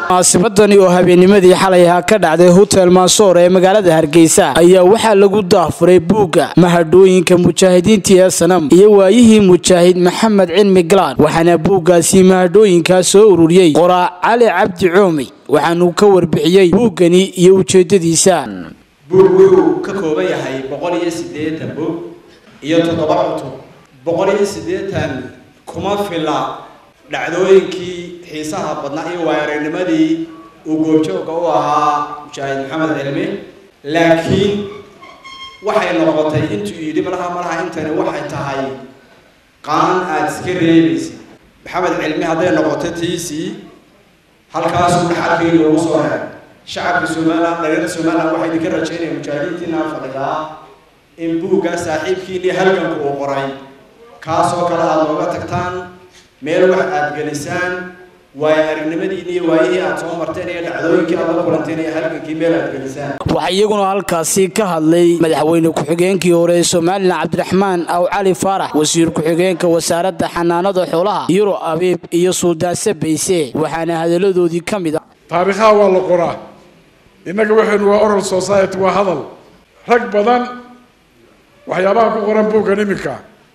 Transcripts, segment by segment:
munaasabadani oo habeennimadii xalay ahaa ka dhacday hotel maasoor ee magaalada hargeysa ayaa waxaa lagu daafuray buugga mahadhooyinka mujaahidiintii ee sanam iyo waayihii mujaahid maxamed cilmi galaan waxaana buuggaasi mahadhooyinkaa soo ururiyey qoraa cali cabdi coomi waxaanuu ka warbixiyey buuggani iyo ujeedadiisa buug wuxuu ka kooban yahay boqol iyo siddeetan bug iyo toddoba cutub boqol iyo siddeetan kuma fila dhacdooyinkii xiisaha badnaa iyo waayaragnimadii uu goobjoogga u ahaa mujaahid maxamed cilmi laakiin waxay noqotay intuu yidhi malaha malaha intani waxay tahay qaan aada iska reebaysa maxamed cilmi hadday noqoto tiisii halkaasuu dhaxalkii loogu soo heray shacabka somalilan dhalinyarada somalilan waxay idinka rajaynaya mujaahidiintiina fadhidaa in buuggaa saaxiibkiinii halganku uu qoray kaasoo kale aada nooga tagtaan meel wax aada gelisaan waayo aragnimadiini iyo waayihii aada soo marteen iyo dhacdooyinkii aada la kulanteen iyo halgankii meel aada gelisaan waxaa iyaguna halkaasi ka hadlay madaxweyne ku-xigeenkii hore ee somalilan cabdiraxmaan aw cali faarax wasiir ku-xigeenka wasaaradda xanaanada xoolaha yuro abiib iyo suudaanse bayse waxaana hadalladoodii ka mid ah taariikhaha waa la qoraa innaga waxaynu waa oral society waa hadal rag badan waxyaabaha ku qoran buuggan iminka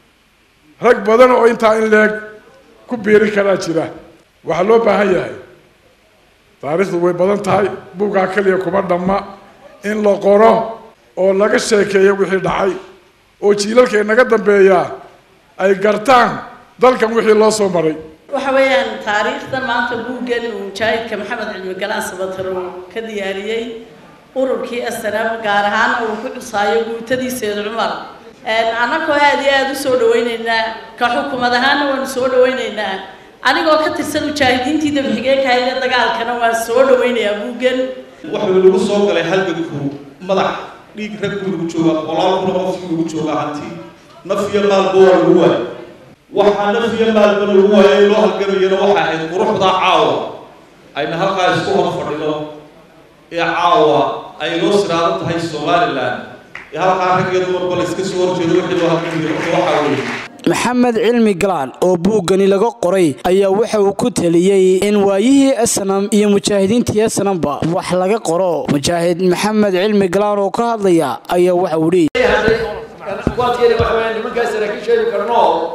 rag badan oo intaa in leeg ku biirin karaa jira waxaa loo baahan yahay taariikhdu way badan tahay buuggaa keliya kuma dhamma in la qoro oo laga sheekeeyo wixii dhacay oo jiilalka inaga dambeeyaa ay gartaan dalkan wixii loo soo maray waxa weeyaan taariikhdan maanta buuggan uu mujaahidka maxamed cilmi galaan sabatar uu ka diyaariyey ururkii asnam gaar ahaan uu ku cusaayo guutadii seed cumar annagoo aada iyo aada u soo dhawaynaynaa ka xukumad ahaana waanu soo dhawaynaynaa anigoo ka tirsan mujaahidiintii dabxigeenka hayla dagaalkana waan soo dhawaynayaa buuggan wuxuu lagu soo galay halganku madax dhiig rag buu lagu joogaa boqolaal kun qof buu lagu joogaa hantii naf iyo maalba waa lagu waayay waxaa naf iyo maalba lagu waayay loo halgamayana waxay ahayd quruxdaa caawa ayna halkaa isku hor fadhino ee caawa ay noo siraadan tahay somalilan ee halkaa rag iyo dumarba la iska soo horjeedo wixii loo halgamayo waxaa weeye maxamed cilmi galaan oo buuggani laga qoray ayaa waxa uu ku taliyey in waayihii asnam iyo mujaahidiintii asnamba wax laga qoro mujaahid maxamed cilmi galaan oo ka hadlaya ayaa waxa uu leeyahay kuwaadkeena waxa weeye nimankaas saraakiisheedu karno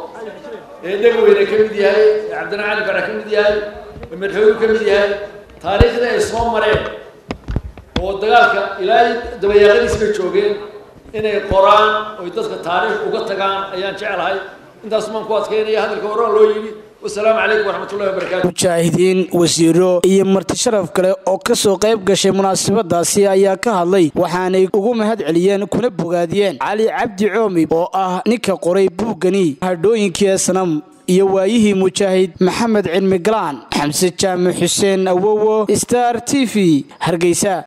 ee dhegweyne ka mid yahay cabdina cali bara ka mid yahay madaxweynu ka mid yahay taariikhda ay soo mareen oo dagaalka ilaa dabayaaqadiis bay joogeen inay qoraan oy dadka taariikh uga tagaan ayaan jeclahay intaas maan ku adkeynaya hadalka horaa loo yidhi wasalaamu calaykum waraxmatullahi wabarakaatu mujaahidiin wasiiro iyo marti sharaf kale oo ka soo qayb gashay munaasabadaasi ayaa ka hadlay waxaanay ugu mahad celiyeen kuna bogaadiyeen cali cabdi coomi oo ah ninka qoray buuggani hadhooyinkii sanam iyo waayihii mujaahid maxamed cilmi galaan xamse jaamac xuseen awowo star t v hargeysa